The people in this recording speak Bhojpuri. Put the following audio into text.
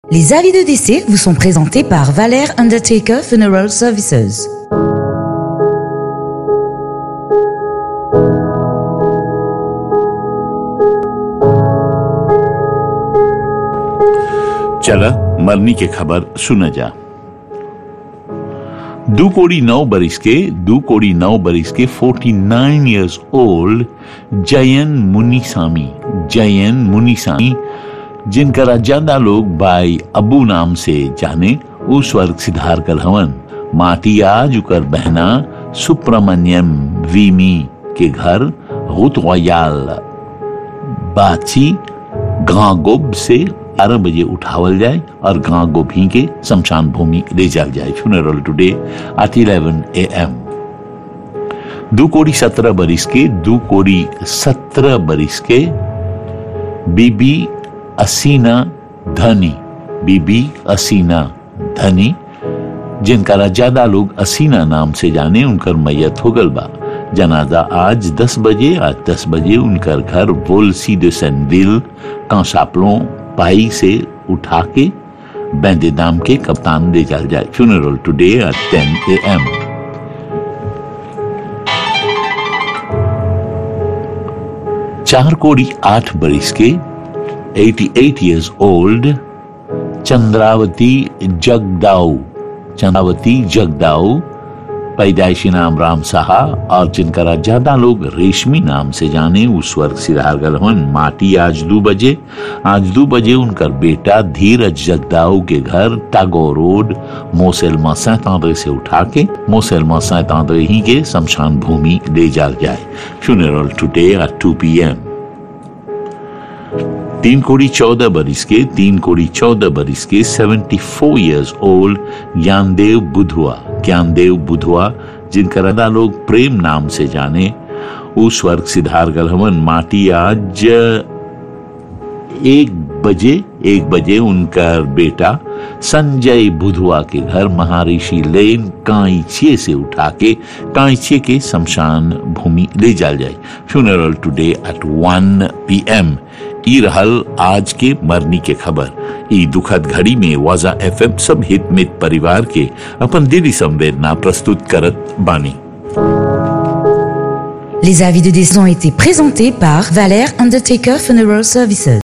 Les avis de décès vous sont présentés par Valère Undertaker Funeral Services. चला मरनी की खबर सुना जा दो कोड़ी नौ बरिस के दो कोड़ी नौ बरिस के 49 इयर्स ओल्ड जयन मुनिसामी जयन मुनिसामी जिनका ज्यादा लोग बाई अबू नाम से जाने उस वर्ग सिधार कर हवन माटी आज उकर बहना सुब्रमण्यम वीमी के घर गुतवायाल बाची गांगोब से ग्यारह बजे उठावल जाए और गांव गोभी के शमशान भूमि ले जाल जाए funeral today at 11 A M दो कोड़ी सत्रह बरिस के दो कोड़ी सत्रह बरिस के बीबी असीना धनी बीबी असीना धनी जिनका ज्यादा लोग असीना नाम से जाने उनकर मैयत हो गल बा जनाजा आज 10 बजे आज 10 बजे उनकर घर वोलसी de सेनविल कांसापलों पाई से उठा के बैंदे दाम के कप्तान ले जाल जाए funeral today at 10 A M चार कोड़ी आठ बरिस के 88 इयर्स ओल्ड चंद्रावती जगदाऊ चंद्रावती जगदाऊ पैदाइशी नाम राम साहा और जिनका ज्यादा लोग रेशमी नाम से जाने उस वर्ग सिधार गलहन माटी आज दो बजे आज दो बजे उनका बेटा धीरज जगदाऊ के घर टागोर रोड मोसेलमा सैतांद्रे से उठा के मोसेलमा सैतांद्रे ही के शमशान भूमि ले जाल जाए funeral today at two P M तीन कोड़ी चौदह बरिस के तीन कोड़ी चौदह बरिस के seventy four years old Gyandev Budhwa Gyandev Budhwa जिनका रदा लोग प्रेम नाम से जाने उस वर्ग सिद्धार गलहवन माटी आज एक बजे एक बजे उनका बेटा संजय बुधवा के घर महर्षि लेन कांचे से उठा के कांचे के शमशान भूमि ले जाल जाए funeral today at one P M ई रहल आज के मरनी के खबर ई दुखद घड़ी में वाजा एफएम सब हित मित परिवार के अपन दिली संवेदना प्रस्तुत करत बानी Les avis de décès ont été présentés par Valère Undertaker Funeral Services.